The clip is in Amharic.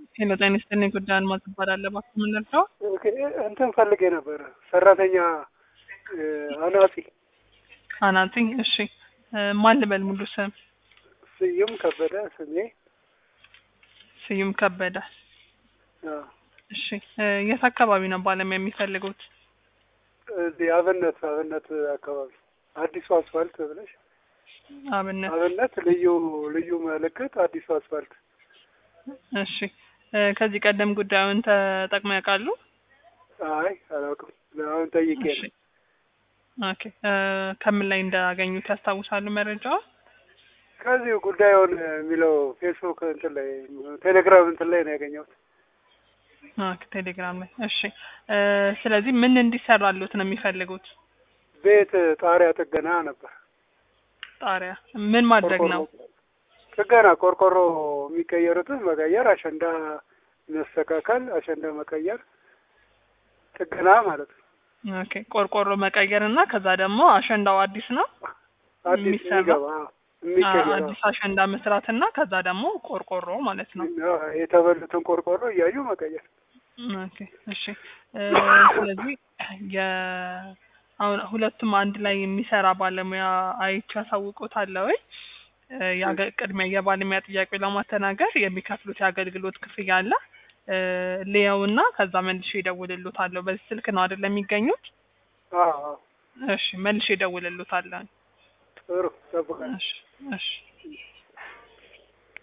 ሄሎ ጤና ይስጥልኝ። ጉዳይ አልማዝ እባላለሁ። እባክዎ ምን ልርዳው? ኦኬ፣ እንትን ፈልጌ ነበረ ሰራተኛ እ፣ አናጺ አናጺ። እሺ እ፣ ማን ልበል? ሙሉ ስም ስዩም ከበደ ስሜ። ስዩም ከበደ። አ፣ እሺ እ፣ የት አካባቢ ነው ባለሙያ የሚፈልጉት? እዚህ አብነት አብነት አካባቢ አዲሱ አስፋልት ብለሽ አብነት። አብነት ልዩ ልዩ ምልክት አዲሱ አስፋልት። እሺ እ፣ ከዚህ ቀደም ጉዳዩን ተጠቅመው ያውቃሉ? አይ አላውቅም፣ አሁን ጠይቄ እሺ ነው። ኦኬ እ፣ ከምን ላይ እንዳገኙት ያስታውሳሉ መረጃውን? ከዚሁ ጉዳዩን የሚለው ፌስቡክ እንትን ላይ ቴሌግራም እንትን ላይ ነው ያገኘሁት። ኦኬ ቴሌግራም ላይ። እሺ እ፣ ስለዚህ ምን እንዲሰራሉት ነው የሚፈልጉት? ቤት ጣሪያ ጥገና ነበር። ጣሪያ ምን ማድረግ ነው? ቆርቆሮ ጥገና፣ ቆርቆሮ የሚቀየሩትን መቀየር፣ አሸንዳ መስተካከል፣ አሸንዳ መቀየር፣ ጥገና ማለት ነው። ኦኬ ቆርቆሮ መቀየር እና ከዛ ደግሞ አሸንዳው አዲስ ነው አዲስ የሚሰራ? የሚገባ አ- የሚቀየር አዲስ አሸንዳ መስራት እና ከዛ ደግሞ ቆርቆሮ ማለት ነው። አዎ፣ የተበሉትን ቆርቆሮ እያዩ መቀየር። ኦኬ እሺ እ፣ ስለዚህ የ አሁን ሁለቱም አንድ ላይ የሚሰራ ባለሙያ አይቼ ያሳውቁታል ወይ? እ፣ የአገ- ቅድሚያ የባለሙያ ጥያቄ ለማስተናገር የሚከፍሉት የአገልግሎት ክፍያ አለ። እ፣ ልየውና ከዛ መልሼ እደውልልዎታለሁ። በዚህ ስልክ ነው አይደል የሚገኙት? አዎ፣ አዎ። እሺ መልሼ እደውልልዎታለሁ። ጥሩ ጠብቃለሁ። እሺ እሺ